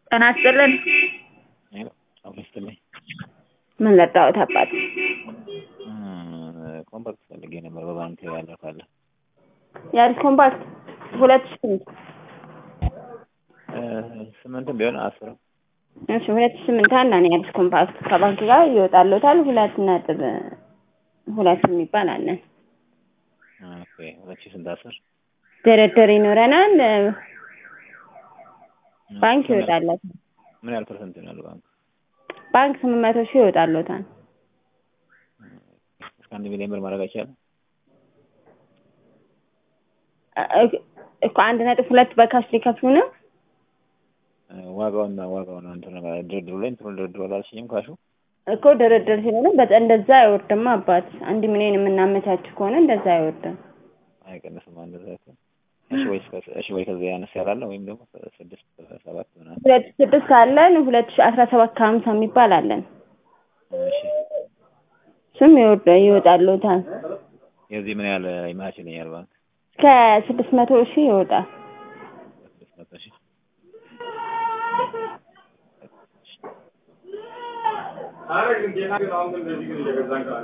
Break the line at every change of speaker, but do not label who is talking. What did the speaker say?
ጤና ይስጥልን።
አሁን ይስጥልኝ።
ምን ለጣሁት አባት
ኮምፓክት ፈልጌ ነበር በባንክ ያለ ካለ
የአዲስ ኮምፓክት ሁለት ሺህ ስምንት
ስምንትም ቢሆን አስርም
እሺ ሁለት ሺህ ስምንት አለ ነው የአዲስ ኮምፓክት ከባንክ ጋር ይወጣልዎታል። ሁለት ነጥብ ሁለት የሚባል አለን።
ኦኬ ሁለት ሺህ ስንት አስር
ድርድር ይኖረናል። ባንክ ይወጣልዎታል።
ምን ያህል ፐርሰንት ነው ያለው ባንክ?
ባንክ ስምንት መቶ ሺህ ይወጣልዎታል።
እስከ አንድ ሚሊዮን ብር ማድረግ አይቻልም?
እኮ አንድ ነጥብ ሁለት በካሽ ሊከፍሉ ነው።
ዋጋውና ዋጋው ነው እንትን ድርድሩ ላይ እንትኑ ድርድሩ አላልሽኝም ካሹ
እኮ ድርድር ሲሆን በጣም እንደዛ አይወርድም አባት። አንድ ሚሊዮን የምናመቻች ከሆነ እንደዛ አይወርድም።
አይቀንስም እንደዛ እኮ እሺ ወይ እሺ ወይ ከዚያ ያነስ ያላለ ወይም ደግሞ ስድስት ሰባት ምናምን
ሁለት ሺህ ስድስት አለን። ሁለት ሺህ አስራ ሰባት ከሀምሳ የሚባል አለን።
እሺ
ስም ይወርድ ይወጣልዎታል።
የዚህ ምን ያህል ይመቻችልኛል ባንክ
እስከ ስድስት መቶ ሺህ ይወጣል።
ስድስት መቶ ሺህ
አረ ግን ጌታ ግን አሁን እንደዚህ ግን እየገዛን